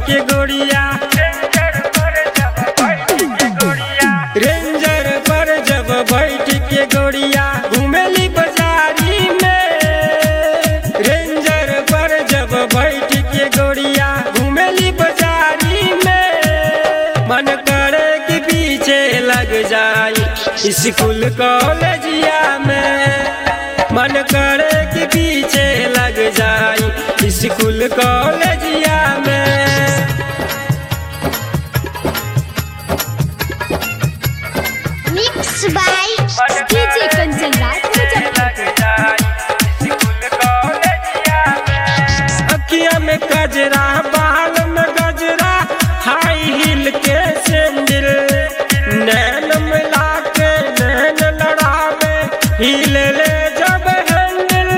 के गोड़िया रेंजर पर जब बैठ के गोड़िया घूमेली बाजारी में रेंजर पर जब बैठ के गोड़िया घूमेली बाजारी में मन करे कि पीछे लग जाई स्कूल कॉलेजिया में मन करे कि पीछे लग जाई स्कूल कॉलेजिया में Mixed by DJ Kanchan Raj Muzaffarpur. अखिया में गजरा बाल में गजरा हाई हिल के सैंडल नैन मिला के नैन लड़ावे हिले ले जब हैंडल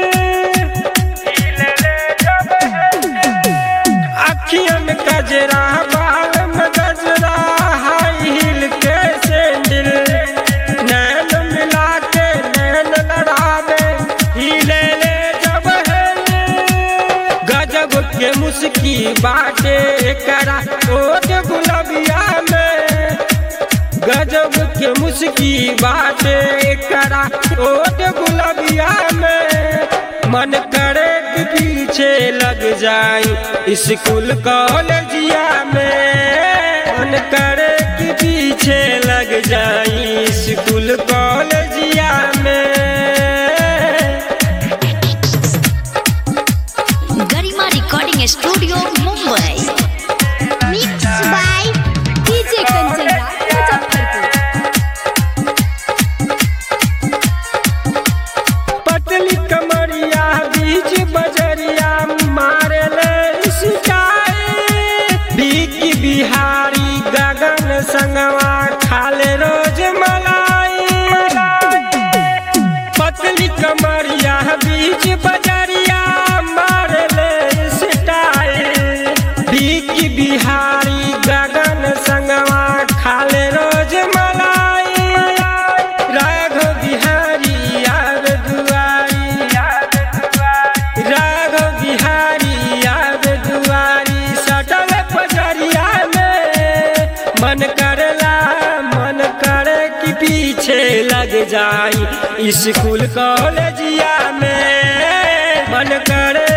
अखिया में गजरा बाल में गजरा हाई हिल के सैंडल नैन मिला के नैन लड़ावे हिले ले जब हैंडल गजब के मुस्की बाटे करा ओट गुलबिया में गजब के मुस्की बाटे करा ओट गुलबिया में मन करे कि पीछे लग जाई स्कूल कॉलेजिया में मन करे कि पीछे लग जाई स्कूल कॉलेजिया में Garima recording studio Mumbai Mixed by DJ Kanchan Raj Muzaffarpur. पतली कमरिया बीच बजरिया मारे ले सिकाए बीकी बिहारी गगन संगवा खाले रोज मलाई पतली कमरिया बीच बजरिया मारे ले सिटाए बीकी बिहारी गगन संगवा खाले रोज मलाई राघव बिहारी याद दुआरी राघव बिहारी याद दुआरी सटल पजरिया में मन करला मन करे कि पीछे लग जाई स्कूल कॉलेजिया में मन करे